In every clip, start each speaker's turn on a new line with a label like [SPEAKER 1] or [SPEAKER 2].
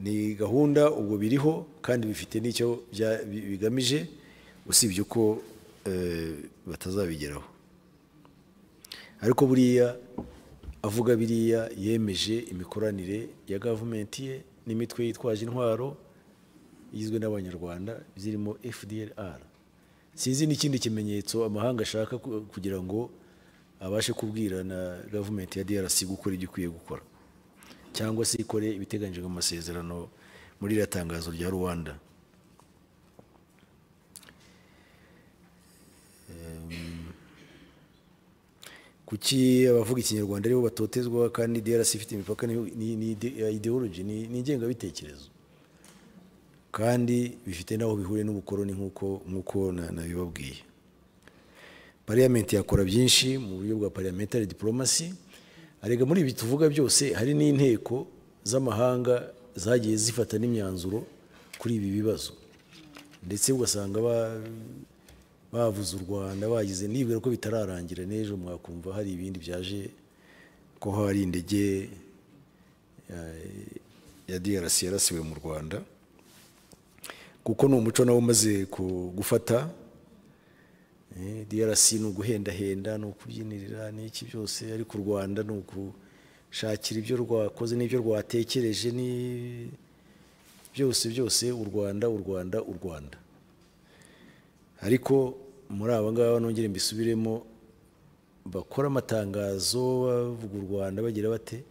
[SPEAKER 1] ni gahunda ubwo biriho kandi bifite n'icyo bya- bi- bigamije usibye ko eh, batazabigeraho ariko buriya avuga biriya yemeje imikoranire ya gavumenti ye n'imitwe yitwaje intwaro igizwe n'abanyarwanda zirimo fdlr sinzi n'ikindi kimenyetso amahanga ashaka ku- kugira ngo abashe kubwira na gavumenti ya drc gukora ibyo ikwiye gukora cyangwa se ikore ibiteganyijwe mu masezerano muri iriya tangazo rya rwanda kuki abavuga ikinyarwanda aribo batotezwa kandi DRC ifite imipaka ni- ni- ni ide- ya ideology ni ni ingengabitekerezo kandi bifite n'aho bihuriye n'ubukoroni nk'uko nk'uko na- nabibabwiye pariyamenti yakora byinshi mu buryo bwa parliamentary diplomacy arega muri ibi tuvuga byose hari n'inteko z'amahanga zagiye zifata n'imyanzuro kuri ibi bibazo ndetse ugasanga ba- bavuze u rwanda bagize nibwira ko bitararangira n'ejo mwakumva hari ibindi byaje ko hari indege eh, ya DRC yarasiwe mu rwanda kuko ni umuco nawe umaze ku- gufata Eh, DRC ni uguhendahenda ni ukubyinirira n'iki byose ariko u rwanda ni ukushakira ibyo rwakoze n'ibyo rwatekereje ni byose byose u rwanda u rwanda u rwanda ariko muri aba ngaba nongere mbisubiremo bakora amatangazo bavuga u rwanda bagira bate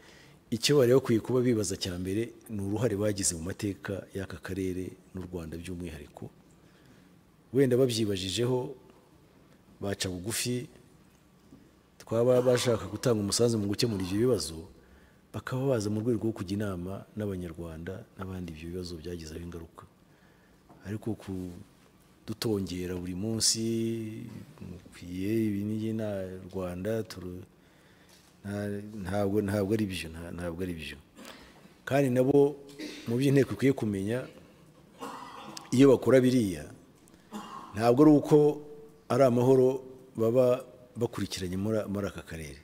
[SPEAKER 1] icyo bari bakwiye kuba bibaza cya mbere ni uruhare bagize mu mateka y'aka karere n'u rwanda by'umwihariko wenda babyibajijeho baca bugufi twaba bashaka gutanga umusanzu mu gukemura ibyo bibazo bakaba baza mu rwego rwo kujya inama n'abanyarwanda n'abandi ibyo bibazo byagizeho ingaruka ariko kudutongera buri munsi mukwiye ibi n'iyi na rwanda turu- nta- ntabwo ntabwo ari byo nta- ntabwo ari byo kandi nabo mu byo inteko ikwiye kumenya iyo bakora biriya ntabwo ari uko ari amahoro baba bakurikiranye muri- muri aka karere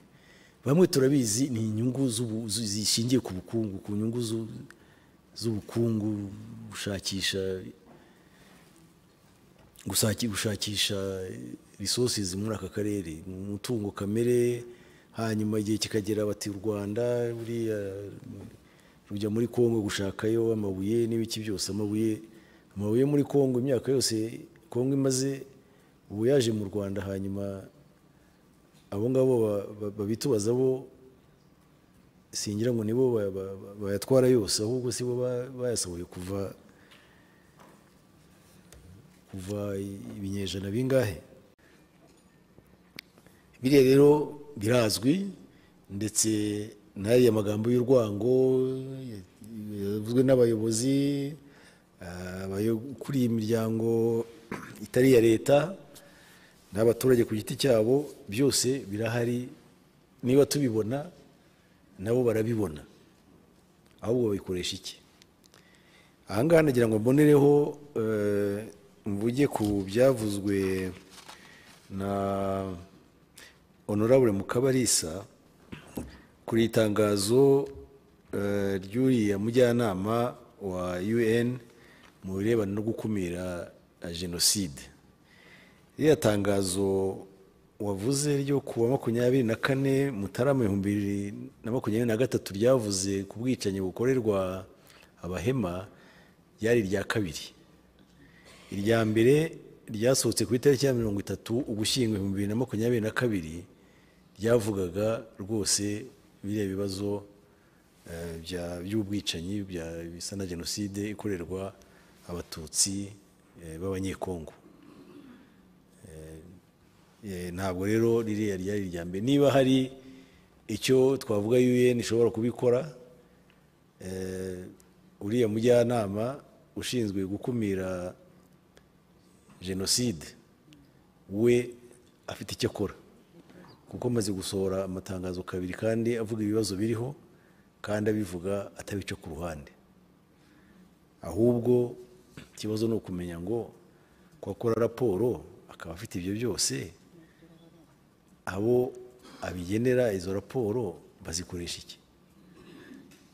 [SPEAKER 1] bamwe turabizi ni inyungu z'ubu- zu- zishingiye ku bukungu ku nyungu zu- z'ubukungu gushakisha gusaki- gushakisha resources muri aka karere umutungo kamere hanyuma igihe kikagera bati u rwanda buriya rujya muri kongo gushakayo amabuye n'ibiki byose amabuye amabuye muri kongo imyaka yose kongo imaze ubu yaje mu rwanda hanyuma abo ngabo ba- ba- babitubaza bo singira ngo nibo ba- ba- ba- bayatwara yose ahubwo si bo ba- bayasohoye kuva kuva ibinyejana bingahe biriya rero birazwi ndetse n'ariya magambo y'urwango yavuzwe n'abayobozi ah, abayo- kuri iyi miryango itari iya leta n'abaturage ku giti cyabo byose birahari niba tubibona nabo barabibona ahubwo babikoresha iki aha ngaha nagira ngo mbonereho eh, mvuge ku byavuzwe na honorable mukabarisa kuri itangazo eh, ry'uriya mujyanama wa un mu birebana no gukumira eh, jenoside ririya tangazo wavuze ryo ku wa makumyabiri na kane mutarama ibihumbi bibiri na makumyabiri na gatatu ryavuze ku bwicanyi bukorerwa abahema ryari irya kabiri irya mbere ryasohotse ku itariki ya mirongo itatu ugushyingo ibihumbi bibiri na makumyabiri na kabiri ryavugaga rwose biriya bibazo eh, bya- by'ubwicanyi bya- bisa na jenoside ikorerwa abatutsi eh, b'abanyekongo Eh, ntabwo rero ririya ryari irya mbere niba hari icyo twavuga UN ishobora kubikora eh, uriya mujyanama ushinzwe gukumira jenoside we afite icyo akora kuko amaze gusohora amatangazo kabiri kandi avuga ibibazo biriho kandi abivuga atabica ku ruhande ahubwo ikibazo ni ukumenya ngo ko akora raporo akaba afite ibyo byose abo abigenera izo raporo bazikoresha iki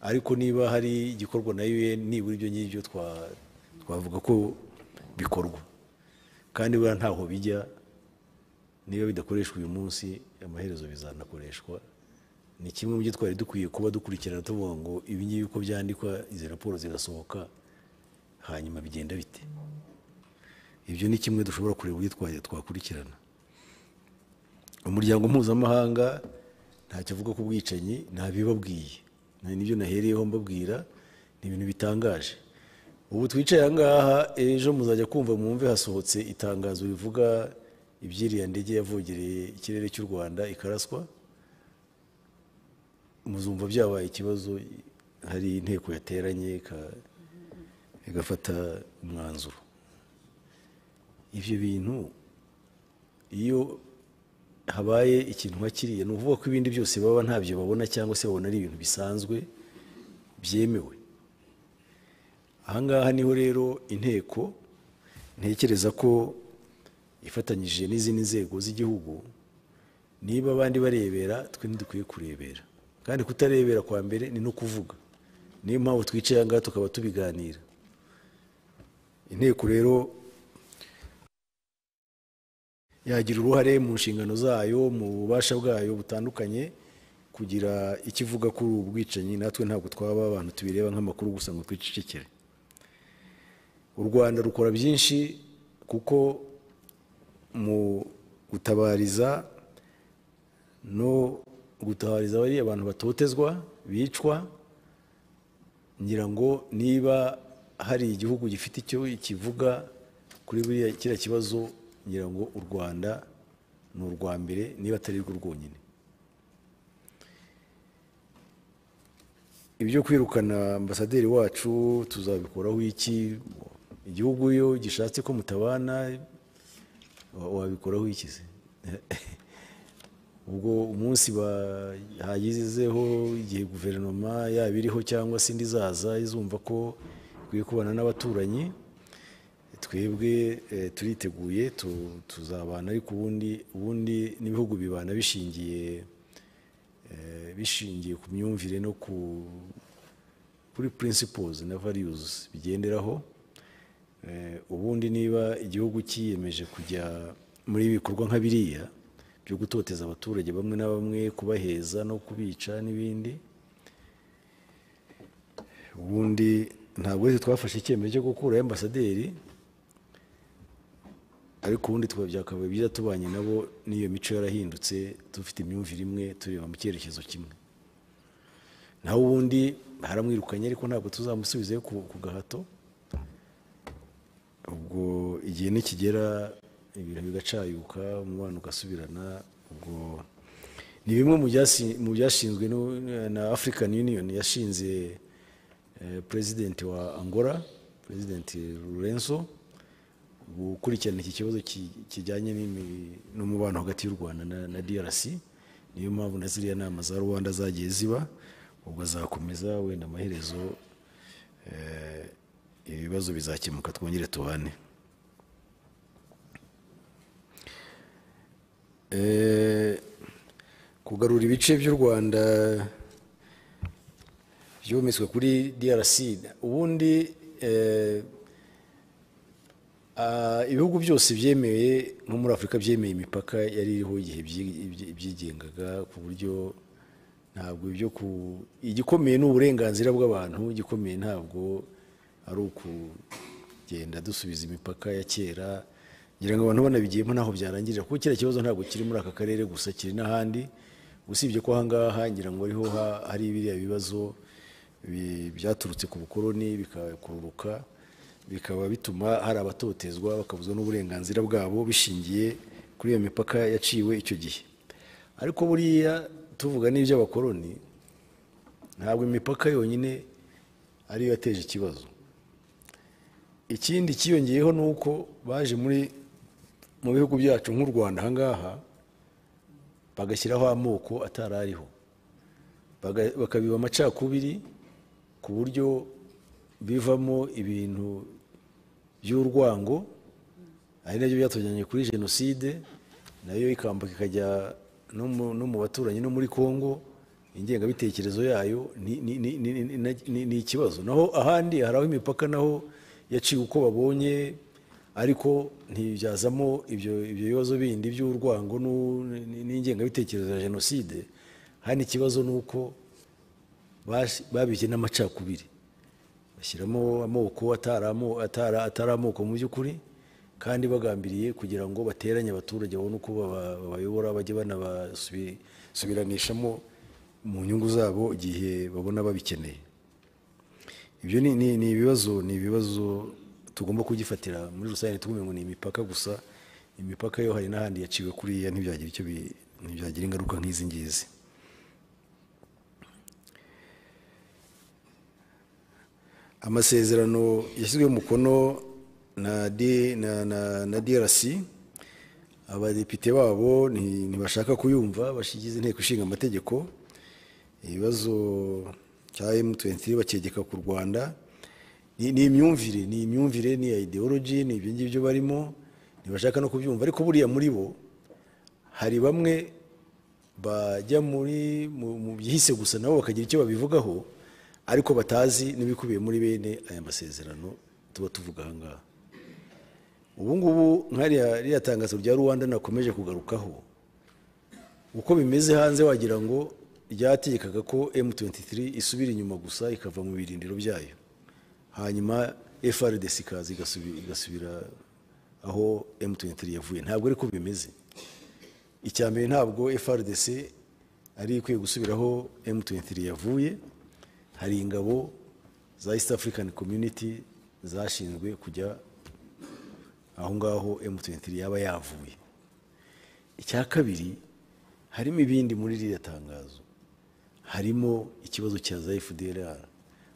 [SPEAKER 1] ariko niba hari igikorwa na UN nibura ibyo ngibyo twa- twavuga ko bikorwa kandi buriya ntaho bijya niba bidakoreshwa uyu munsi amaherezo bizanakoreshwa ni kimwe mu byo twari dukwiye kuba dukurikirana tuvuga ngo ibi ngibi uko byandikwa izi raporo zirasohoka hanyuma bigenda bite ibyo ni kimwe dushobora kureba uburyo twa- twakurikirana umuryango mpuzamahanga ntacyo avuga ku bwicanyi ntabibabwiye nibyo nahereyeho mbabwira ni ibintu bitangaje ubu twicaye aha ngaha ejo muzajya kumva mwumve hasohotse itangazo rivuga iby'iriya ndege yavogereye ikirere cy'u rwanda ikaraswa muzumva byabaye ikibazo hari inteko yateranye ika- igafata umwanzuro ibyo bintu iyo habaye ikintu nka kiriya ni ukuvuga ko ibindi byose baba ntabyo babona cyangwa se babona ari ibintu bisanzwe byemewe aha ngaha niho rero inteko ntekereza ko ifatanyije n'izindi nzego z'igihugu niba abandi barebera twe ntidukwiye kurebera kandi kutarebera kwa mbere ni no kuvuga niyo mpamvu twicaye aha ngaha tukaba tubiganira inteko rero yagira uruhare mu nshingano zayo mu bubasha bwayo butandukanye kugira icyo ivuga kuri ubu bwicanyi natwe ntabwo twaba abantu tubireba nk'amakuru gusa ngo twicecekere u rwanda rukora byinshi kuko mu gutabariza no gutabariza bariya abantu batotezwa bicwa ngira ngo niba hari igihugu gifite icyo kivuga kuri buriya kiriya kibazo ngira ngo u rwanda ni urwa mbere niba atari rwo rwonyine ibyo kwirukana ambasaderi wacu tuzabikoraho iki igihugu iyo gishatse ko mutabana wa- wabikoraho iki se ubwo umunsi hagizeho igihe guverinoma yaba iriho cyangwa se indi izaza izumva ko ikwiye kubana n'abaturanyi twebwe eh, turiteguye tu- tuzabana ariko ubundi ubundi n'ibihugu bibana bishingiye eh, bishingiye ku myumvire no ku kuri principles na values bigenderaho Eh, ubundi niba igihugu cyiyemeje kujya muri ibi bikorwa nka biriya byo gutoteza abaturage bamwe na bamwe kubaheza no kubica n'ibindi ubundi ntabwo ari twe twafashe icyemezo cyo gukuraho ambasaderi ariko ubundi tukaba byakabaye byiza tubanye nabo n'iyo mico yarahindutse dufite imyumvire imwe tureba mu cyerekezo kimwe naho ubundi haramwirukanye ariko ntabwo tuzamusubizeyo ku ku gahato ubwo igihe nikigera ibintu bigacayuka umubano ugasubirana ubwo ni bimwe mu byasi- mu byashinzwe n'u- na african union yashinze eh, president wa angola president lorenzo gukurikirana iki kibazo ki- kijyanye n'imi- n'umubano hagati y'u rwanda na- na drc niyo mpamvu na ziriya nama za rwanda zagiye ziba ubwo azakomeza wenda amaherezo eh, ibibazo bizakemuka twongere tubane Eh, kugarura ibice by'u rwanda byometswe kuri drc ubundi eh, Ah, ibihugu byose byemeye nko muri afurika byemeye imipaka yari iriho igihe byi- byi- byigengaga ku buryo ntabwo ibyo ku igikomeye ni uburenganzira bw'abantu igikomeye ntabwo ari ukugenda dusubiza imipaka ya kera ngira ngo abantu banabigiyemo ntaho byarangirira kuko kiriya kibazo ntabwo kiri muri aka karere gusa kiri n'ahandi usibye ko aha ngaha ngira ngo ariho ha- hari biriya bibazo bi- byaturutse ku bukoloni bikakururuka bikaba bituma hari abatotezwa bakabuzwa n'uburenganzira bwabo bishingiye kuri iyo mipaka yaciwe icyo gihe ariko buriya tuvuga n'iby'abakoloni ntabwo imipaka yonyine ariyo yateje ikibazo ikindi cyiyongeyeho ni uko baje muri mu bihugu byacu nk'u rwanda aha ngaha bagashyiraho amoko atari ariho baga- bakabiba amacakubiri ku buryo bivamo ibintu by'urwango ari nabyo byatujyanye kuri jenoside nayo ikambuka ikajya no mu- no mu baturanyi no muri congo ingengabitekerezo yayo ni- ni- ni- ni- ni- ni- ni ikibazo naho ahandi hari aho imipaka naho yaciwe uko babonye ariko ntibyazamo ibyo ibyo bibazo bindi by'urwango n'u- ni- n'ingengabitekerezo ya jenoside hano ikibazo ni uko bash- babibye n'amacakubiri bashyiramo amoko atari amo- atara- atari amoko mu by'ukuri kandi bagambiriye kugira ngo bateranye abaturage babone uko baba- babayobora bajye banabasubiranishamo mu nyungu zabo igihe babona babikeneye ibyo ni- ni ni ibibazo ni ibibazo tugomba kugifatira muri rusange tugume ngo ni imipaka gusa imipaka yo hari n'ahandi yaciwe kuriya ntibyagira icyo bi- ntibyagira ingaruka nk'izi ngizi amasezerano yashyizweho umukono na D- na- na- na DRC abadepite babo nti- ntibashaka kuyumva bashigiza inteko ishinga amategeko ibibazo cya M23 bakegeka ku Rwanda ni ni imyumvire ni imyumvire ni ya ideology ni ibyo ngibyo barimo ntibashaka no kubyumva ariko buriya muri bo hari bamwe bajya muri mu mu byihise gusa nabo bakagira icyo babivugaho ariko batazi n'ibikubiye muri bene aya masezerano tuba tuvuga aha ngaha ubu ngubu nk'ariya ririya tangazo rya rwanda nakomeje kugarukaho uko bimeze hanze wagira ngo ryategekaga ko M23 isubira inyuma gusa ikava mu birindiro byayo hanyuma FRDC ikaza igasubi- igasubira aho M23 yavuye ntabwo ariko bimeze icya mbere ntabwo FRDC ari ikwiye gusubiraho M23 yavuye hari ingabo za East African Community zashinzwe kujya aho ngaho M23 yaba yavuye icya kabiri harimo ibindi muri ririya tangazo harimo ikibazo cya za FDLR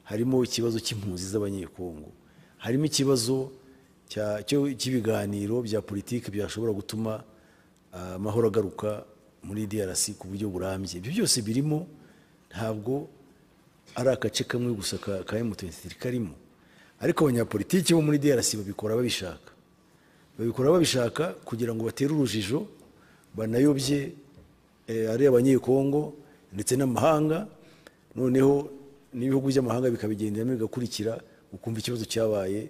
[SPEAKER 1] harimo ikibazo cy'impunzi z'abanyekongo harimo ikibazo cya- cyo- cy'ibiganiro bya politiki byashobora gutuma ah, amahoro agaruka muri DRC ku buryo burambye ibyo byose birimo ntabwo ari agace kamwe gusa ka ka M23 karimo ariko abanyapolitiki bo muri DRC babikora babishaka babikora babishaka kugira ngo batere urujijo banayobye eh, ari abanyekongo ndetse n'amahanga noneho n'ibihugu by'amahanga bikabigenderamo bigakurikira ukumva ikibazo cyabaye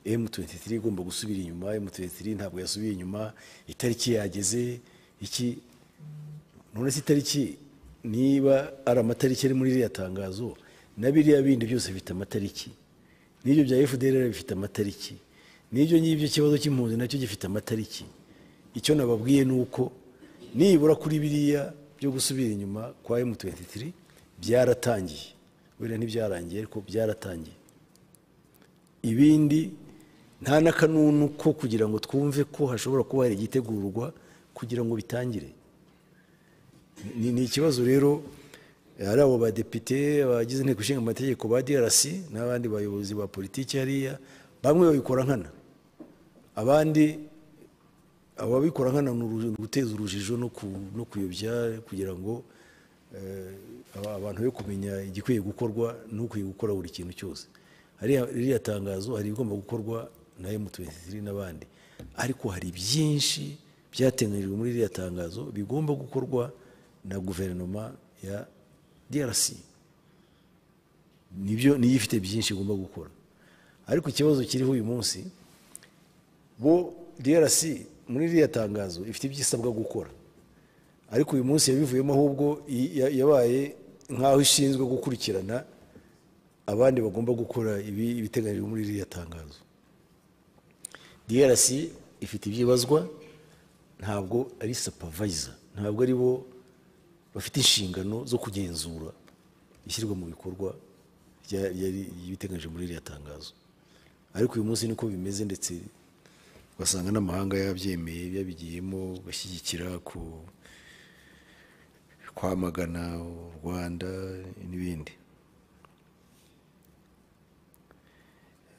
[SPEAKER 1] M23 igomba gusubira inyuma M23 ntabwo yasubiye inyuma itariki yageze iki none se itariki niba ari amatariki ari muri ririya tangazo na biriya bindi byose bifite amatariki n'ibyo bya FDLR bifite amatariki n'ibyo ngibyo ikibazo cy'impunzi nacyo gifite amatariki icyo nababwiye ni uko nibura kuri biriya byo gusubira inyuma kwa M23 byaratangiye wenda ntibyarangiye ariko byaratangiye ibindi nta n'akanunu ko kugira ngo twumve ko hashobora kuba hari igitegurwa kugira ngo bitangire ni, ni ikibazo rero ari abo badepite bagize inteko ishinga amategeko ba DRC n'abandi bayobozi ba politiki hariya bamwe babikora nkana abandi ababikora nkana ni uru- ni uguteza urujijo no ku- no kuyobya kugira ngo eh, aba- abantu be kumenya igikwiye gukorwa n'ukwiye gukora buri kintu cyose hariya ririya tangazo hari ibigomba gukorwa na M23 n'abandi ariko hari byinshi byateganyijwe muri ririya tangazo bigomba gukorwa na guverinoma ya DRC nibyo niyo ifite byinshi igomba gukora ariko ikibazo kiriho uyu munsi bo DRC muri ririya tangazo ifite ibyo isabwa gukora ariko uyu munsi yabivuyemo ahubwo i- ya- yabaye nk'aho ishinzwe gukurikirana abandi bagomba gukora ibi ibiteganyijwe muri ririya tangazo DRC ifite ibyibazwa ntabwo ari supervisor ntabwo ari bo bafite inshingano zo kugenzura ishyirwa mu bikorwa rya- ryari- ry'ibiteganyijwe muri ririya tangazo ariko uyu munsi niko bimeze ndetse ugasanga n'amahanga yabyemeye yabigiyemo bashyigikira ku kwamagana u rwanda n'ibindi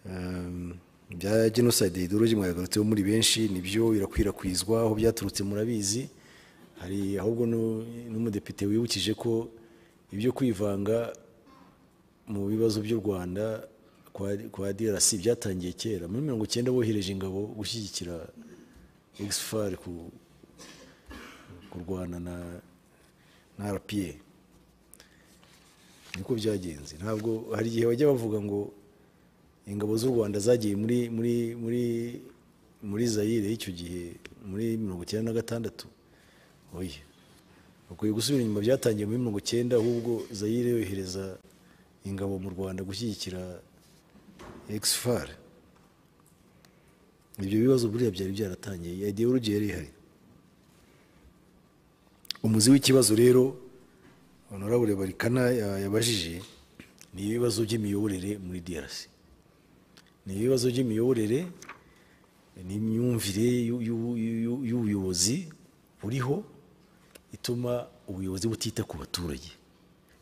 [SPEAKER 1] Um, bya genocide ideology mwabigarutseho muri benshi nibyo birakwirakwizwa aho byaturutse murabizi hari ahubwo nu- n'umudepite wibukije ko ibyo kwivanga mu bibazo by'u rwanda kwa, kwa drc byatangiye kera muri mirongo icyenda bohereje ingabo gushyigikira exfar ku kurwana na na rpa niko byagenze ntabwo hari igihe bajya bavuga ngo ingabo z'u rwanda zagiye muri muri muri muri zayire y'icyo gihe muri mirongo icyenda na gatandatu oya bakwiye gusubira inyuma byatangiye muri mirongo icyenda ahubwo zayire yohereza ingabo mu rwanda gushyigikira ekisifari ibyo bibazo buriya byari byaratangiye ideologi yari ihari umuzi w'ikibazo rero honorable barikana yabajije ni ibibazo by'imiyoborere muri DRC ni ibibazo by'imiyoborere n'imyumvire y'ubuyobozi buriho ituma ubuyobozi butita ku baturage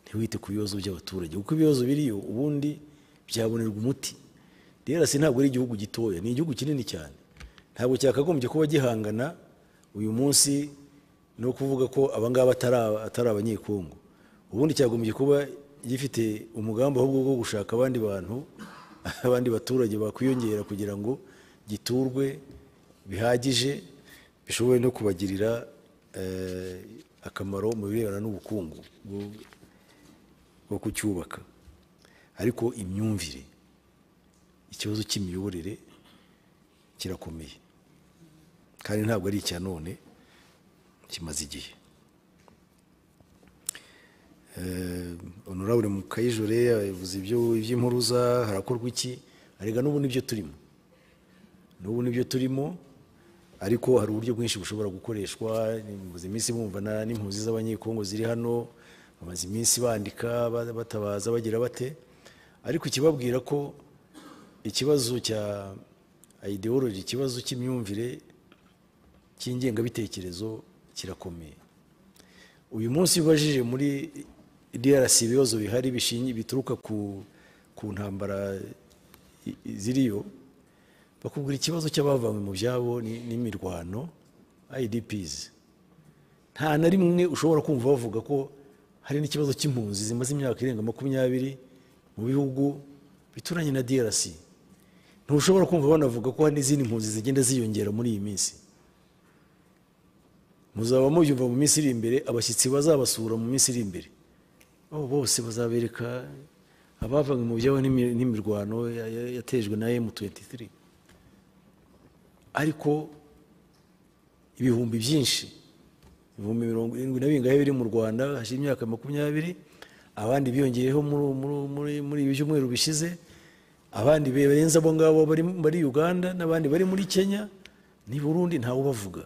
[SPEAKER 1] ntiwite ku bibazo by'abaturage kuko ibibazo biriyo ubundi byabonerwa umuti DRC ntabwo ari igihugu gitoya ni igihugu kinini cyane ntabwo cyakagombye kuba gihangana uyu munsi no kuvuga ko abangaba atari abanyekongo ubundi cyagombye kuba gifite umugambi ahubwo wo gushaka abandi bantu abandi baturage bakwiyongera kugira ngo giturwe bihagije bishobore no kubagirira akamaro mu birebana n'ubukungu bwo kucyubaka ariko imyumvire ikibazo cy'imiyoborere kirakomeye kandi ntabwo ari icya none kimaze igihe honorable mukayijore yavuze iby'impuruza harakorwa iki arega n'ubu nibyo turimo n'ubu nibyo turimo ariko hari uburyo bwinshi bushobora gukoreshwa mumaze iminsi bumva n'impunzi z'abanyekongo ziri hano bamaze iminsi bandika batabaza bagira bate ariko ikibabwira ko ikibazo cya ideology ikibazo cy'imyumvire cy'ingengabitekerezo kirakomeye uyu munsi ubajije muri DRC ibibazo bihari bishingi bituruka ku ku ntambara ziriyo bakubwira ikibazo cy'abavanywe mu byabo n'imirwano IDPs nta na rimwe ushobora kumva bavuga ko hari n'ikibazo cy'impunzi zimaze imyaka irenga makumyabiri mu bihugu bituranye na DRC ntushobora kumva banavuga ko hari n'izindi mpunzi zigenda ziyongera muri iyi minsi muzaba mubyumva mu minsi iri imbere abashyitsi bazabasura mu minsi iri imbere abo bose bazabereka abavanywe mu byabo n'imirwano yatejwe na M23 ariko ibihumbi byinshi ibihumbi mirongo irindwi na bingahe biri mu Rwanda hashize imyaka makumyabiri abandi biyongeyeho muri ibi byumweru bishize abandi barenze abo ngabo bari Uganda n'abandi bari muri Kenya ni Burundi ntawe ubavuga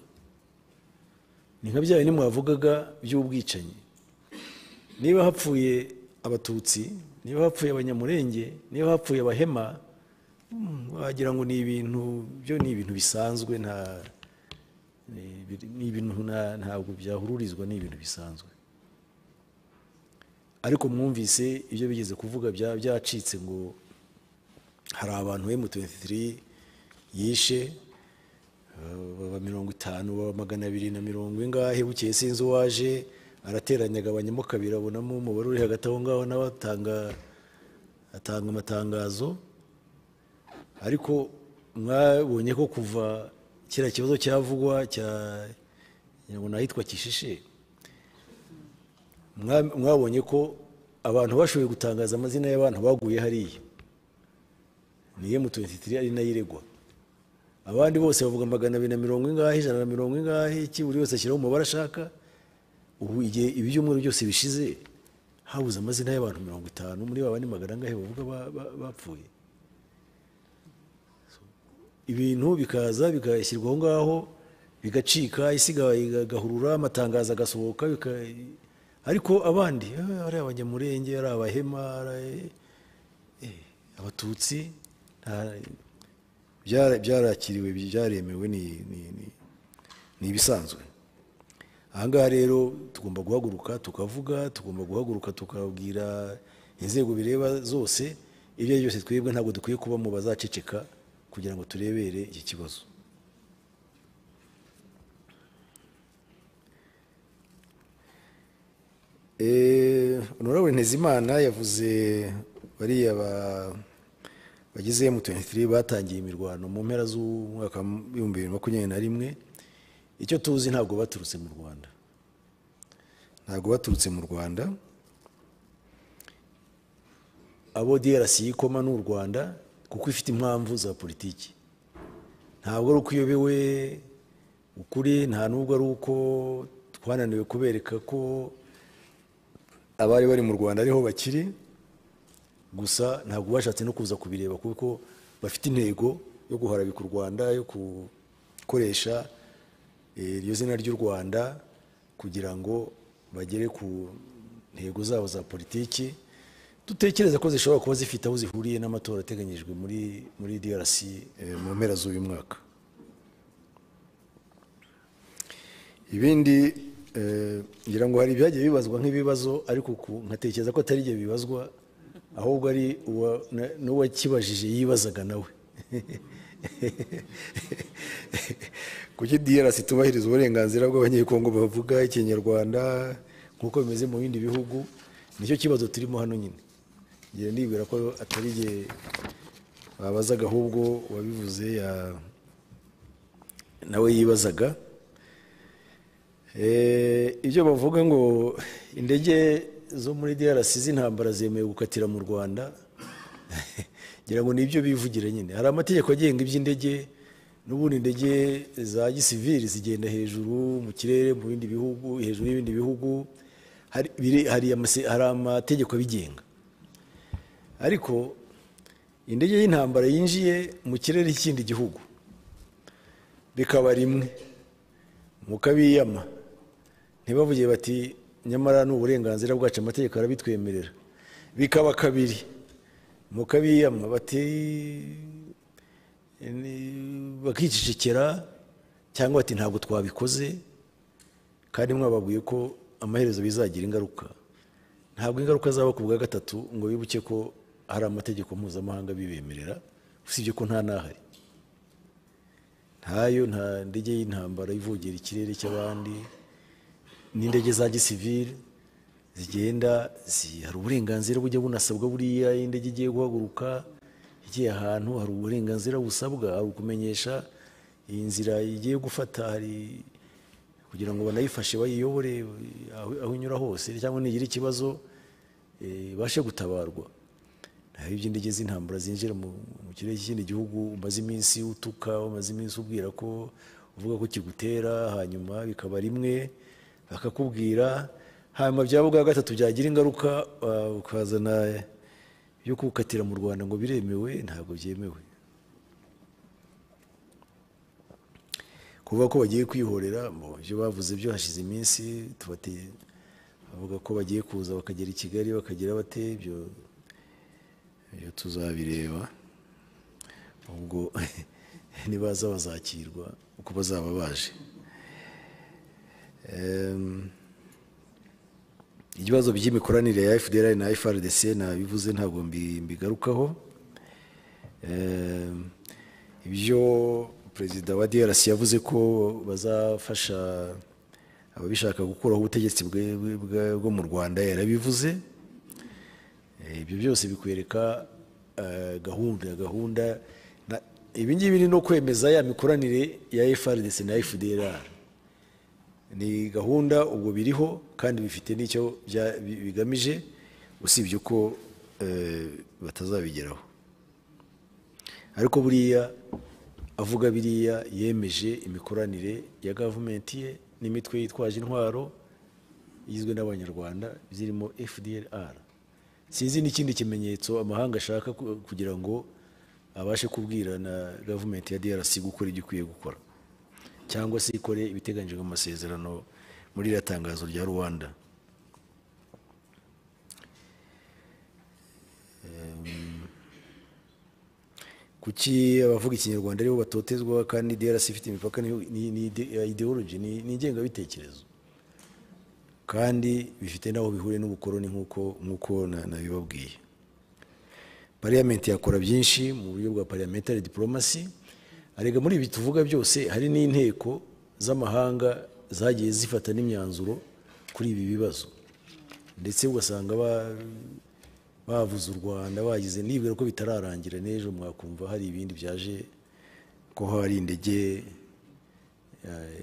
[SPEAKER 1] ni nka byawe nimwavugaga by'ubwicanyi niba hapfuye abatutsi niba hapfuye abanyamurenge niba hapfuye abahema wagira ngo ni ibintu byo ni ibintu bisanzwe nta ni ibintu ntabwo byahururizwa ni ibintu bisanzwe ariko mwumvise ibyo bigeze kuvuga byacitse ngo hari abantu M23 yishe baba mirongo itanu baba magana abiri na mirongo ingahe bukeye sinzi uwaje arateranya agabanyamo kabiri abonamo umubare uri hagati aho ngaho nawe atanga atanga amatangazo ariko mwabonye ko kuva kiriya kibazo cyavugwa cya ngo nahitwa kishishe mwabonye ko abantu bashoboye gutangaza amazina y'abantu baguye hariya ni M23 ari nayo iregwa abandi bose bavuga magana abiri na mirongo ingahe ijana na mirongo ingahe iki buri wese ashyiraho umubare ashaka ubu igihe ibi byumweru byose bishize habuze amazina y'abantu mirongo itanu muri ba bandi magana angahe bavuga bapfuye ibintu bikaza bigashyirwa aho ngaho bigacika isi igahurura amatangazo agasohoka ariko abandi ari abanyamurenge ari abahema abatutsi byarakiriwe byaremewe ni ibisanzwe ahangaha rero tugomba guhaguruka tukavuga tugomba guhaguruka tukabwira inzego bireba zose ibyo ari byose twebwe ntabwo dukwiye kuba mu bazaceceka kugira ngo turebere iki kibazo honorable ntezimana yavuze bariya bagize M23 batangiye imirwano mu mpera z'umwaka w'ibihumbi bibiri makumyabiri na rimwe icyo tuzi ntabwo baturutse mu rwanda ntabwo baturutse mu rwanda abo DRC yikoma n'u Rwanda kuko ifite impamvu za politiki ntabwo ari uko uyobewe ukuri nta n'ubwo ari uko twananiwe kubereka ko abari bari mu rwanda ariho bakiri gusa ntabwo bashatse no kuza kubireba kuko bafite intego yo guharabika u rwanda yo gukoresha eh, iryo zina ry'u rwanda kugira ngo bagere ku ntego zabo za politiki dutekereza ko zishobora kuba zifite aho zihuriye n'amatora ateganyijwe muri muri DRC eh, mu mpera z'uyu mwaka ibindi eh, ngira ngo hari ibyagiye bibazwa nk'ibibazo ariko uku nkatekereza ko atari ibyo bibazwa ahubwo ari uwa- na- n'uwakibajije yibazaga nawe kuki DRC itubahiriza uburenganzira bw'abanyekongo bavuga ikinyarwanda nk'uko bimeze mu bindi bihugu nicyo kibazo turimo hano nyine ngira nibwira ko atari jye babazaga ahubwo uwabivuze ya- nawe yibazaga Eh, ibyo bavuga ngo indege zo muri DRC z'intambara zemewe gukatira mu Rwanda ngira ngo ni ibyo bivugira nyine hari amategeko agenga iby'indege n'ubundi indege za gisivili zigenda hejuru mu kirere mu bindi bihugu hejuru y'ibindi bihugu hari, biri- hari, amase- hari amategeko abigenga ariko indege y'intambara yinjiye mu kirere cy'ikindi gihugu bikaba rimwe mukabiyama ntibavuge bati nyamara ni uburenganzira bwacu amategeko arabitwemerera bikaba kabiri mukabiyama bati ni- bakicecekera cyangwa bati ntabwo twabikoze kandi mwababwiye ko amaherezo bizagira ingaruka ntabwo ingaruka zaba ku bwa gatatu ngo bibuke ko hari amategeko mpuzamahanga bibemerera usibye ko nta n'ahari ntayo nta ndege y'intambara ivogera ikirere cy'abandi n'indege za gisivili zigenda zi- hari uburenganzira bujya bunasabwa buriya iyo indege igiye guhaguruka igiye ahantu hari uburenganzira busabwa hari ukumenyesha iyi nzira igiye gufata hari kugira ngo banayifashe bayiyobore aho aho inyura hose cyangwa nigira ikibazo eh, ibashe gutabarwa naho iby'indege z'intambara zinjira mu mu kirere cy'ikindi gihugu umaze iminsi utuka umaze iminsi ubwira ko uvuga ko kigutera hanyuma bikaba rimwe bakakubwira hanyuma byaba ubwa gatatu byagira ingaruka ah, ukazana ibyo kuwukatira mu rwanda ngo biremewe ntabwo byemewe kuvuga ko bagiye kwihorera mbo ibyo bavuze byo hashize iminsi tubateye bavuga ko bagiye kuza bakagera i kigali bakagira bate ibyo iyo tuzabireba ubwo nibaza bazakirwa uko bazaba baje Em, ibibazo by'imikoranire ya fdr na frdc nabivuze ntabwo mbi- mbigarukaho Em, ibyo perezida wa drc yavuze ko bazafasha ababishaka gukuraho ubutegetsi bwe- bwe- bwe- bwo mu rwanda yarabivuze Eh, ibyo byose bikwereka eh, gahunda gahunda na- ibi ngibi ni no kwemeza ya mikoranire ya frdc na fdrr ni gahunda ubwo biriho kandi bifite n'icyo bya- bi- bigamije usibye ko eh, batazabigeraho ariko buriya avuga biriya yemeje imikoranire ya gavumenti ye n'imitwe yitwaje intwaro igizwe n'abanyarwanda zirimo fdrr sinzi n'ikindi kimenyetso amahanga ashaka ku- kugira ngo abashe kubwira na gavumenti ya drc gukora ibyo ikwiye gukora cyangwa se ikore ibiteganyijwe mu masezerano muri iriya tangazo rya rwanda kuki abavuga ikinyarwanda aribo batotezwa kandi DRC ifite imipaka ni, ni, ni ide- ya ideology ni, ni ingengabitekerezo kandi bifite n'aho bihuriye n'ubukoroni nk'uko nk'uko na- nabibabwiye pariyamenti yakora byinshi mu buryo bwa parliamentary diplomacy arega muri ibi tuvuga byose hari n'inteko z'amahanga zagiye zifata n'imyanzuro kuri ibi bibazo ndetse ugasanga ba- bavuze u rwanda bagize nibwira ko bitararangira n'ejo mwakumva hari ibindi byaje ko hari indege eh,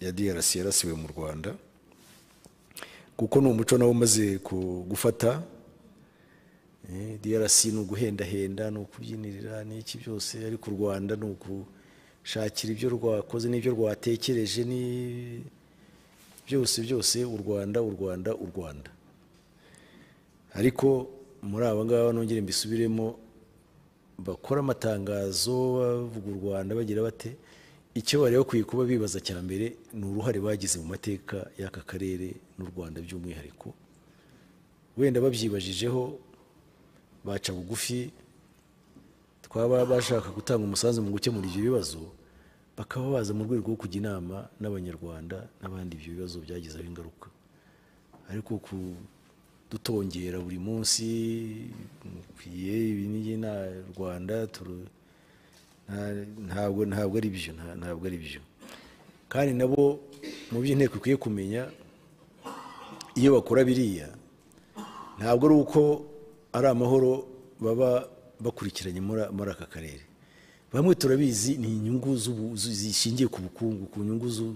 [SPEAKER 1] ya DRC yarasiwe mu rwanda kuko ni umuco nawo umaze ku- gufata Eh, DRC ni uguhendahenda ni ukubyinirira n'iki byose ariko u Rwanda ni ukushakira ibyo rwakoze n'ibyo rwatekereje ni byose byose u Rwanda u Rwanda u Rwanda ariko muri aba ngaba nongere mbisubiremo bakora amatangazo bavuga u Rwanda bagira bate icyo bari bakwiye kuba bibaza cya mbere ni uruhare bagize mu mateka y'aka karere n'u Rwanda by'umwihariko wenda babyibajijeho baca bugufi twaba bashaka gutanga umusanzu mu gukemura ibyo bibazo bakaba baza mu rwego rwo kujya inama n'abanyarwanda n'abandi ibyo bibazo byagizeho ingaruka ariko kudutongera buri munsi mukwiye ibi n'iyi na rwanda turu- nta- ntabwo ntabwo ari byo nta- ntabwo ari byo kandi nabo mu byo inteko ikwiye kumenya iyo bakora biriya ntabwo ari uko ari amahoro baba bakurikiranye muri muri aka karere bamwe turabizi ni inyungu z'ubu- zu- zishingiye ku bukungu ku nyungu zu-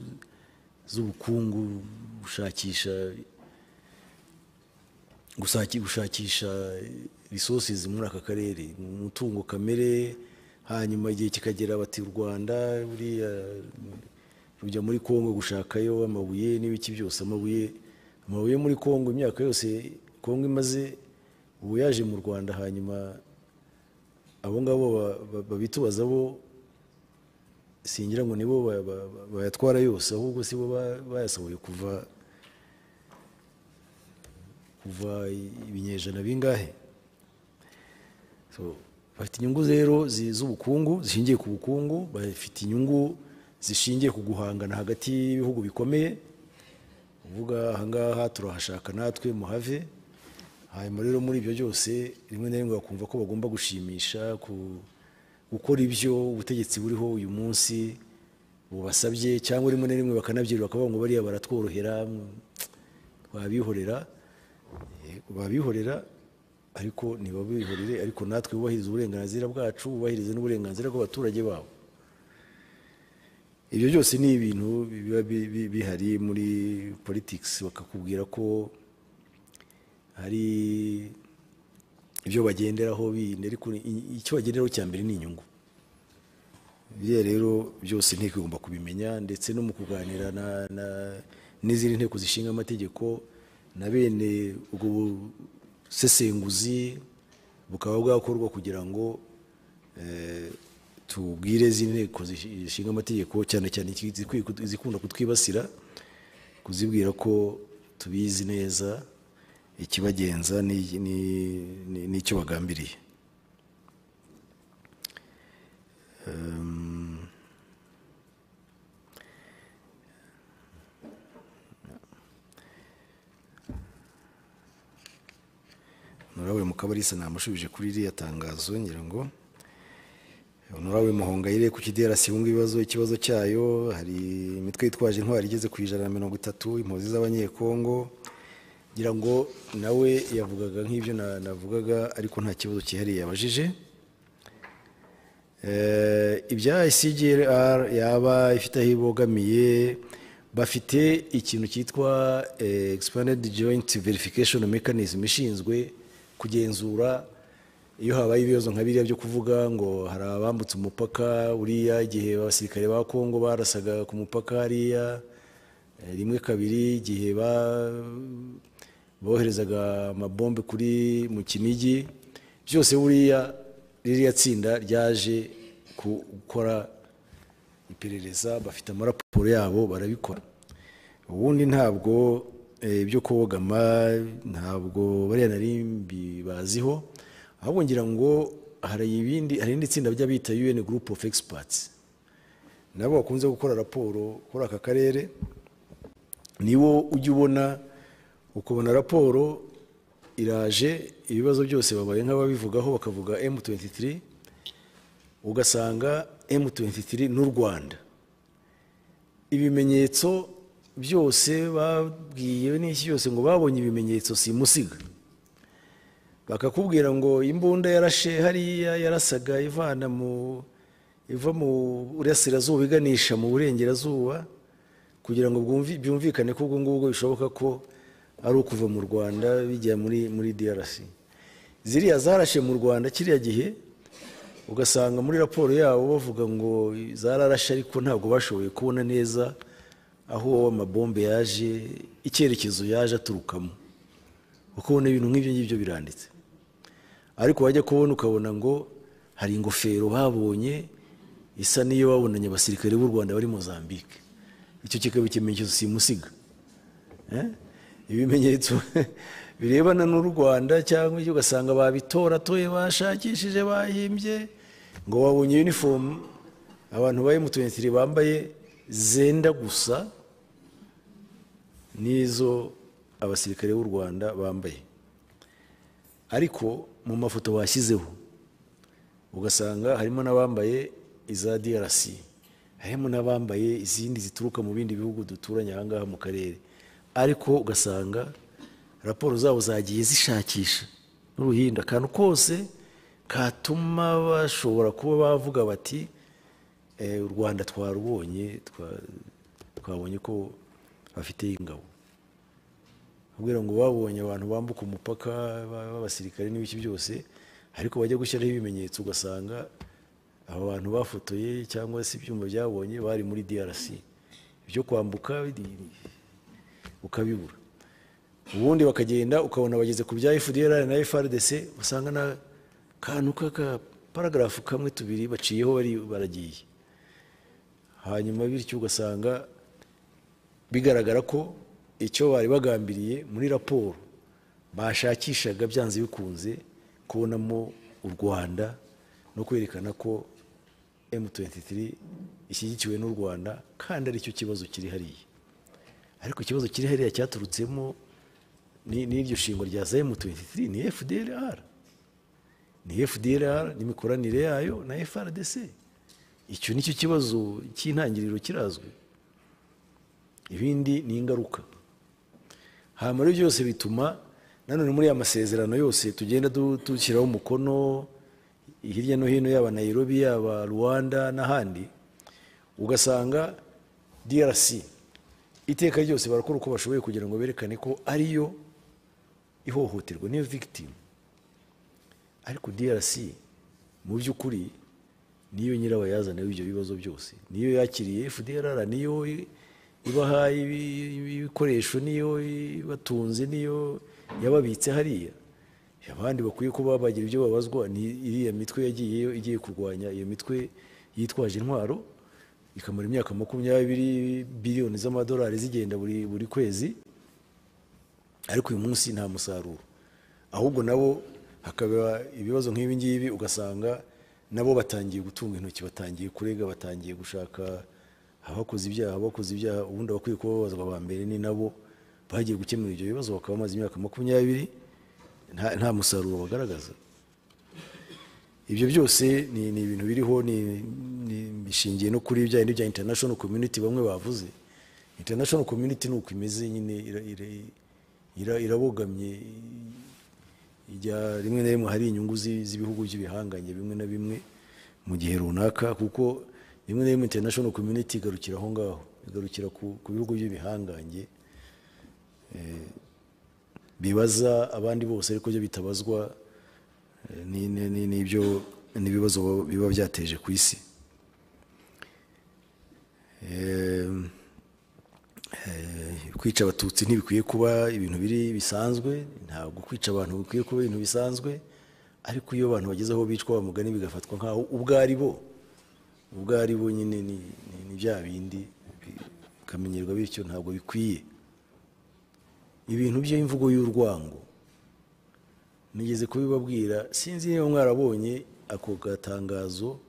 [SPEAKER 1] z'ubukungu gushakisha gusaki- gushakisha resources muri aka karere umutungo kamere hanyuma igihe kikagera bati u rwanda buriya rujya muri congo gushakayo amabuye n'ibiki byose amabuye amabuye muri congo imyaka yose congo imaze ubu yaje mu rwanda hanyuma abo ngabo ba- ba- babitubaza bo singira ngo nibo ba- ba- ba- bayatwara yose ahubwo si bo ba- bayasohoye kuva kuva ibinyejana bingahe So, bafite inyungu rero zi- z'ubukungu zishingiye ku bukungu bafite inyungu zishingiye ku guhangana hagati y'ibihugu bikomeye uvuga ahangaha turahashaka natwe muhave hanyuma rero muri ibyo byose rimwe na rimwe bakumva ko bagomba gushimisha ku- gukora ibyo ubutegetsi buriho uyu munsi bubasabye cyangwa rimwe na rimwe bakanabyirwa bakavuga ngo bariya baratworohera twabihorera Yego, babihorera ariko ntibabihorere ariko natwe bubahiriza uburenganzira bwacu bubahiriza n'uburenganzira bw'abaturage babo ibyo byose ni ibintu biba bi- bi- bihari muri politics bakakubwira ko hari ibyo bagenderaho bindi ariko ni- i- icyo bagenderaho cya mbere ni inyungu biriya rero byose inteko igomba kubimenya ndetse no mu kuganira na- na- n'izindi nteko zishinga amategeko na bene ubwo busesenguzi bukaba bwakorwa kugira ngo eh, tubwire izindi nteko zishi- zishinga amategeko cyane cyane izikwiye kut- izikunda kutwibasira kuzibwira ko tubizi neza ikibagenza ni- ni- ni- n'icyo bagambiriye Ehm, honorable mukabalisa namushubije kuri iriya tangazo ngira ngo honorable muhongayire ku kiderasi yunga ibibazo ikibazo cyayo hari imitwe yitwaje intwari igeze ku ijana na mirongo itatu impunzi z'abanyekongo ngira ngo nawe yavugaga nk'ibyo na- navugaga ariko nta kibazo cyihariye yabajije Eh, ibya ICGLR yaba ifite aho ibogamiye bafite ikintu cyitwa eh, expanded joint verification mechanism ishinzwe kugenzura iyo habaye ibibazo nka biriya byo kuvuga ngo hari abambutse umupaka uriya igihe abasirikare ba Kongo barasaga ku mupaka hariya eh, rimwe kabiri igihe ba boherezaga amabombe kuri mu kinigi byose buriya ririya tsinda ryaje ku- gukora iperereza bafite amaraporo yabo barabikora ubundi ntabwo eh, ibyo kogama ntabwo bariya nari mbibaziho ahubwo ngira ngo hari ibindi hari irindi tsinda ry'abita UN Group of Experts nabo bakunze gukora raporo kuri aka karere niwo ujya ubona ukubona raporo iraje ibibazo byose babaye nk'ababivugaho bakavuga M23 ugasanga M23 n'u Rwanda ibimenyetso byose babwiye n'iki byose ngo babonye ibimenyetso simusiga bakakubwira ngo imbunda yarashe hariya yarasaga ivana mu iva mu burasirazuba iganisha mu burengerazuba kugira ngo bwumvi- byumvikane ko ubwo ngubwo bishoboka ko ari ukuva mu rwanda bijya muri muri DRC ziriya zarashe mu rwanda kiriya gihe ugasanga muri raporo yabo bavuga ngo zararashe ariko ntabwo bashoboye kubona neza aho amabombe yaje icyerekezo yaje aturukamo kuko ubona ibintu nk'ibyo ngibyo biranditse ariko wajya kubona ukabona ngo hari ingofero babonye isa n'iyo babonanye abasirikare b'u rwanda bari mozambique icyo kikaba ikimenyetso simusiga ibimenyetso birebana n'u rwanda cyangwa ibyo ugasanga babitoratoye bashakishije bahimbye ngo babonye yunifomu abantu ba emutiyeni bambaye zenda gusa n'izo abasirikare b'u rwanda bambaye ariko mu mafoto bashyizeho ugasanga harimo n'abambaye iza DRC harimo n'abambaye izindi zituruka mu bindi bihugu duturanye ahangaha mu karere ariko ugasanga raporo zabo zagiye zishakisha n'uruhinda akantu kose katuma bashobora kuba bavuga bati u rwanda twarubonye twabonye ko bafite ingabo kubera ngo babonye abantu bambuka umupaka b'abasirikare n'ibiki byose ariko bajya gushyiraho ibimenyetso ugasanga aba bantu bafotoye cyangwa se ibyuma byabonye bari muri DRC byo kwambuka ukabibura ubundi bakagenda ukabona bageze ku bya FDR na FRDC usanga na kantu k'aka paragarafu kamwe tubiri baciyeho bari baragiye hanyuma bityo ugasanga bigaragara ko icyo bari bagambiriye muri raporo bashakishaga byanze bikunze kubonamo u rwanda no kwerekana ko M23 ishyigikiwe n'u rwanda kandi aricyo kibazo kiri hariya ariko ikibazo kiri hariya cyaturutsemo n'iryo shingwa rya za M23 ni FDLR ni FDLR n'imikoranire yayo na FRDC icyo nicyo kibazo cy'intangiriro kirazwi ibindi ni ingaruka hanyuma rero byose bituma nanone muri aya masezerano yose tugenda dushyiraho umukono hirya no hino yaba Nairobi yaba Rwanda n'ahandi ugasanga DRC iteka ryose barakora uko bashoboye kugira ngo berekane ko ariyo ihohoterwa niyo victim ariko DRC mu by'ukuri niyo nyirabayazana w'ibyo bibazo byose niyo yakiriye FDLR niyo ibaha ibikoresho niyo ibatunze niyo yababitse hariya abandi bakwiye kuba bagira ibyo babazwa ni iriya mitwe yagiyeyo igiye kurwanya iyo mitwe yitwaje intwaro ikamara imyaka makumyabiri biliyoni z'amadolari zigenda buri buri kwezi ariko uyu munsi nta musaruro ahubwo nabo hakaba ibibazo nk'ibi ngibi ugasanga nabo batangiye gutunga intoki batangiye kurega batangiye gushaka abakoze ibyaha abakoze ibyaha ubundi abakwiye kuba babazwa ba mbere ni nabo bagiye gukemura ibyo bibazo bakaba bamaze imyaka makumyabiri nta musaruro bagaragaza ibyo byose ni ibintu biriho bishingiye no kuri bya bindi bya international community bamwe bavuze international community ni uko imeze nyine irabogamye rimwe na rimwe hari inyungu z'ibihugu by'ibihanganye bimwe na bimwe mu gihe runaka kuko rimwe na rimwe international community igarukira aho ngaho igarukira ku bihugu by'ibihangange bibaza abandi bose ariko byo bitabazwa n'ibyo n'ibibazo biba byateje ku isi kwica abatutsi ntibikwiye kuba ibintu biri bisanzwe ntabwo kwica abantu bikwiye kuba ibintu bisanzwe ariko iyo abantu bageze aho bicwa bamugani bigafatwa nk'aho ubwo ari bo ubwo ari bo nyine ni bya bindi bikamenyerwa bityo ntabwo bikwiye ibintu by'imvugo y'urwango nigeze kubibabwira sinzi niba mwarabonye ako gatangazo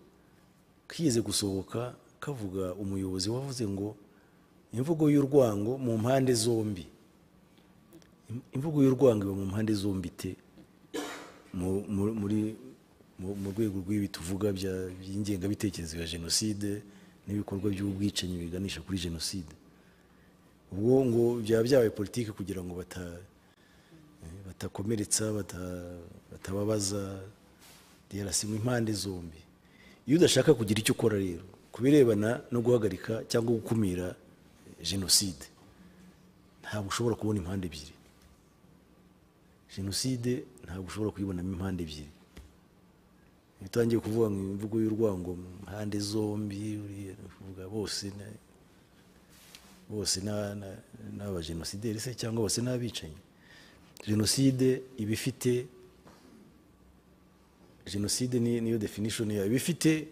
[SPEAKER 1] kigeze gusohoka kavuga umuyobozi wavuze ngo imvugo y'urwango mu mpande zombi imvugo y'urwango iba mu mpande zombi te muri mu rwego rw'ibi tuvuga by'ingengabitekerezo ya jenoside n'ibikorwa by'ubwicanyi biganisha kuri jenoside ubwo ngo byaba byabaye politiki kugira ngo batakomeretsa batababaza derasimu impande zombi iyo udashaka kugira icyo ukora rero ku birebana no guhagarika cyangwa gukumira jenoside ntabwo ushobora kubona impande ebyiri jenoside ntabwo ushobora kuyibonamo impande ebyiri iyo utangiye kuvuga ngo imvugo y'urwango mu mpande zombi uriya uvuga bose na- bose na- na- n'abajenosideri se cyangwa bose n'abicanyi jenoside iba ifite jenoside ni- niyo definition yayo iba ifite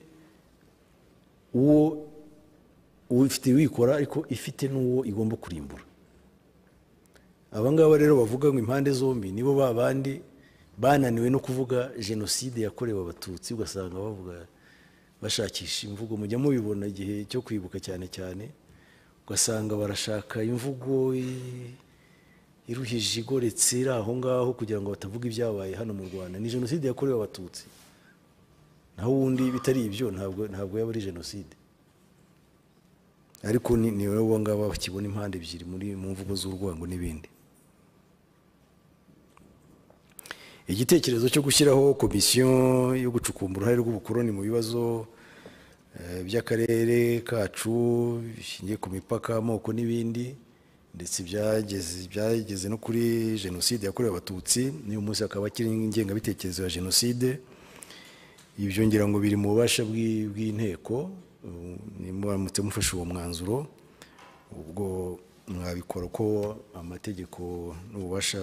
[SPEAKER 1] uwo ufite uyikora ariko ifite n'uwo igomba kurimbura aba ngaba rero bavuga ngo impande zombi nibo ba bandi bananiwe no kuvuga jenoside yakorewe abatutsi ugasanga bavuga bashakisha imvugo mujya mubibona igihe cyo kwibuka cyane cyane ugasanga barashaka imvugo i- iruhije igoretse iri aho ngaho kugira ngo batavuga ibyabaye hano mu rwanda ni jenoside yakorewe abatutsi naho ubundi bitari ibyo ntabwo ntabwo yaba ari jenoside ariko ni ni wowe ngaba bakibona impande ebyiri muri mu mvugo z'urwango n'ibindi igitekerezo cyo gushyiraho komisiyo yo gucukumbura uruhare rw'ubukoroni mu bibazo eh, by'akarere kacu bishingiye ku mipaka amoko n'ibindi ndetse byageze byageze no kuri jenoside yakorewe abatutsi n'uyu munsi akaba akiri ingengabitekerezo ya jenoside ibyo ngira ngo biri mu bubasha bw'i- bw'inteko ubu, nimuramutse mufashe uwo mwanzuro ubwo mwabikora uko amategeko n'ububasha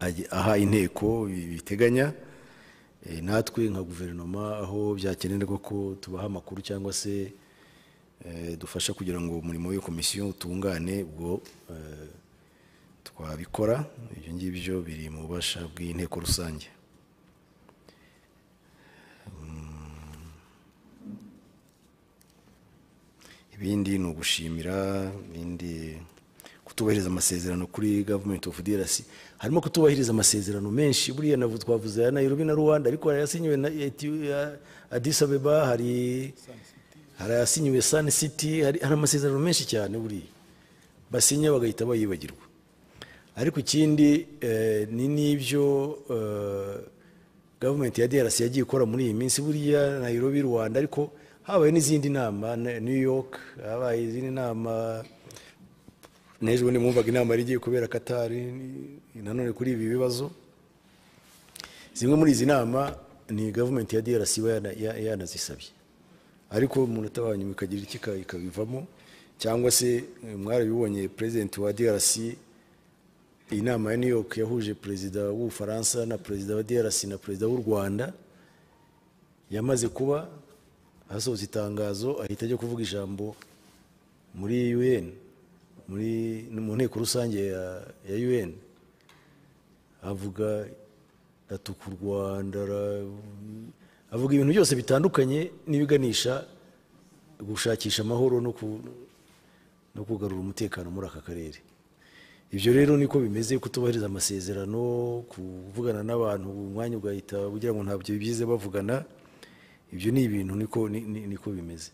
[SPEAKER 1] agi- aha inteko bi- biteganya Eh, natwe nka guverinoma aho byakenerwa ko tubaha amakuru cyangwa se eh, dufasha kugira ngo umurimo w'iyo komisiyo utungane ubwo eh, twabikora ibyo ngibyo biri mu bubasha bw'inteko rusange ibindi ni ugushimira ibindi kutubahiriza amasezerano kuri government of DRC harimo kutubahiriza amasezerano menshi buriya navu twavuze ya Nairobi na Rwanda ariko hari ayasinyiwe na Eti- ya Addis Abeba hari hari ayasinyiwe Sun City hari, hari amasezerano menshi cyane buriya basinya bagahita bayibagirwa ariko ikindi eh, ni n'ibyo eh, gavumenti ya DRC yagiye ikora muri iyi minsi buriya Nairobi Rwanda ariko habaye n'izindi nama na- New York habaye izindi nama n'ejo bundi mwumvaga inama yari igiye kubera Katari ni- nanone kuri ibi bibazo zimwe muri izi nama ni gavumenti ya DRC iba yana- ya- yanazisabye ariko umuntu utabanye bikagira iki ika- ikabivamo cyangwa se eh, mwarabibonye perezidenti wa DRC iyi nama ya New York yahuje perezida w'Ubufaransa na perezida wa DRC na perezida w'u Rwanda yamaze kuba hasohotse itangazo ahita ajya kuvuga ijambo muri UN muri mu nteko rusange ya, ya UN avuga atuka u Rwanda ara- avuga ibintu byose bitandukanye n'ibiganisha gushakisha amahoro no ku- no kugarura umutekano muri aka karere ibyo rero niko bimeze kutubahiriza amasezerano kuvugana n'abantu umwanya ugahita ugira ngo ntabyo bize bavugana ibyo ni ibintu niko ni- ni- niko bimeze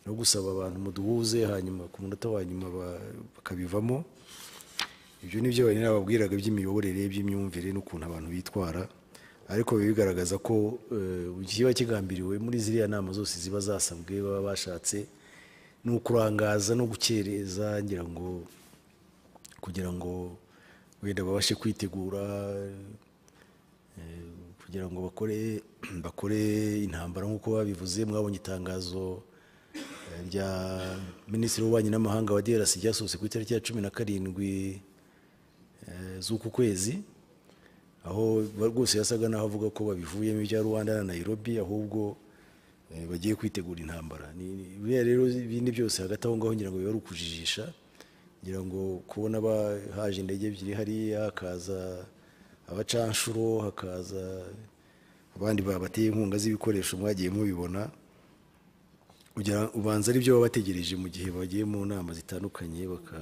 [SPEAKER 1] no gusaba abantu muduhuze hanyuma ku munota wa nyuma ba- bakabivamo ibyo ni byo bari nababwiraga by'imiyoborere by'imyumvire n'ukuntu abantu bitwara ariko biba bigaragaza ko eh, kiba kigambiriwe muri ziriya nama zose ziba zasabwe baba bashatse ni ukurangaza no gukereza ngira ngo kugira ngo wenda babashe kwitegura eh, kugira ngo bakore bakore intambara nk'uko babivuze mwabonye itangazo eh, rya minisitiri w'ububanyi n'amahanga wa DRC ryasohotse ku itariki ya cumi na karindwi eh, z'uku kwezi aho ba- rwose yasaga n'aho avuga ko babivuyemo ibya rwanda na nairobi ahubwo eh, bagiye kwitegura intambara Ni- ni- biriya rero ibindi byose hagati aho ngaho ngira ngo biba ari ukujijisha ngira ngo kubona ba- haje indege ebyiri hariya hakaza abacanshuro hakaza abandi babateye inkunga z'ibikoresho mwagiye mubibona kugira ubanza ari byo baba bategereje mu gihe bagiye mu nama zitandukanye baka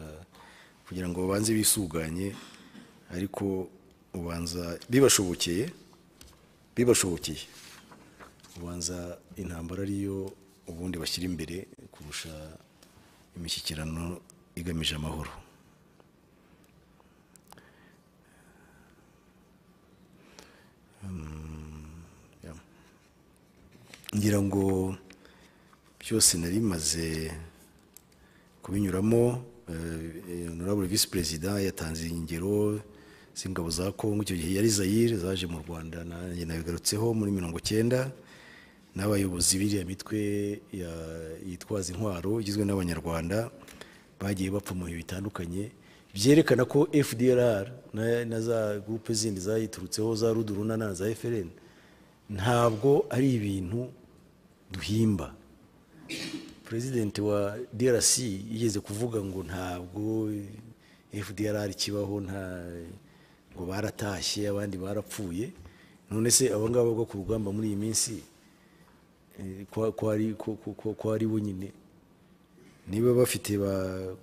[SPEAKER 1] kugira ngo babanze bisuganye ariko ubanza bibashobokeye bibashobokeye ubanza intambara ariyo ubundi bashyira imbere kurusha imishyikirano igamije amahoro Mm, yeah. ngira ngo byose nari maze kubinyuramo honorable visi perezida yatanze ingero z'ingabo za kongo icyo gihe yari zayire zaje mu rwanda nanjye nabigarutseho muri mirongo icyenda n'abayobozi b'iriya mitwe ya- yitwaza intwaro igizwe n'abanyarwanda bagiye bapfa mu bihe bitandukanye byerekana ko fdrr na- na za gurupe zindi zayiturutseho za ruduruna na za frn ntabwo ari ibintu duhimba perezidenti wa drc yigeze kuvuga ngo ntabwo fdrr kibaho nta ngo baratashye abandi barapfuye none se abo ngabo bwo ku rugamba muri iyi minsi eh, ko- ko ari- ko- ko- ko- ko ari bo nyine niba bafite ba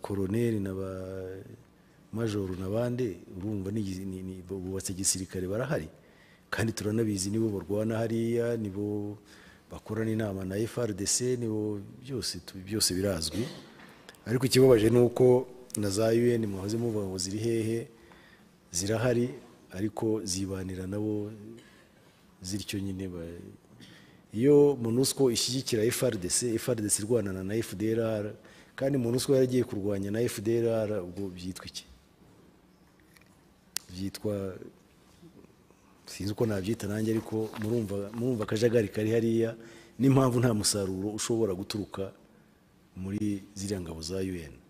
[SPEAKER 1] koroneri na ba majoro na bande urumva ni igi- ni- ni- bubatse igisirikare barahari kandi turanabizi nibo barwana hariya nibo bakorana inama na FRDC nibo byose tu- byose birazwi ariko ikibabaje ni uko na za UN mwahoze muvuga ngo ziri hehe zirahari ariko zibanira nabo zityo nyine ba- iyo monusco ishyigikira frdc frdc irwanana na fdrr kandi monusco yaragiye kurwanya na fdrr ubwo byitwa iki byitwa sinzi uko nabyita nanjye ariko murumva murumva akajagari kari hariya n'impamvu nta musaruro ushobora guturuka muri ziriya ngabo za un